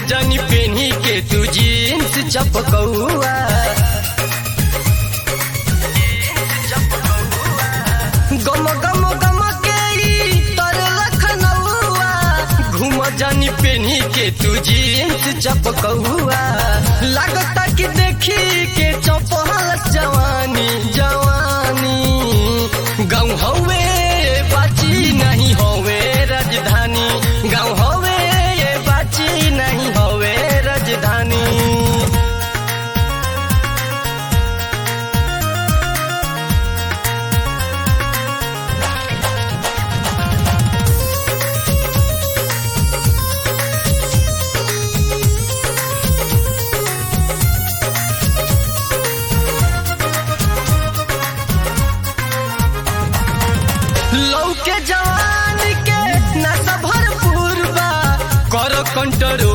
जानी पेनी के तू जीन्स चपकौआ गम गम गम के ई तर लखनऊआ घूम जानी पेनी के तू जीन्स चपकौआ लागता कि देखी के चपहल जवानी जवानी गाँव हवे बाची नहीं हवे राजधानी गाँव हवे बाची नहीं हवे राजधानी लौके जवान के नशा भरपूर बा कर कंट्रोल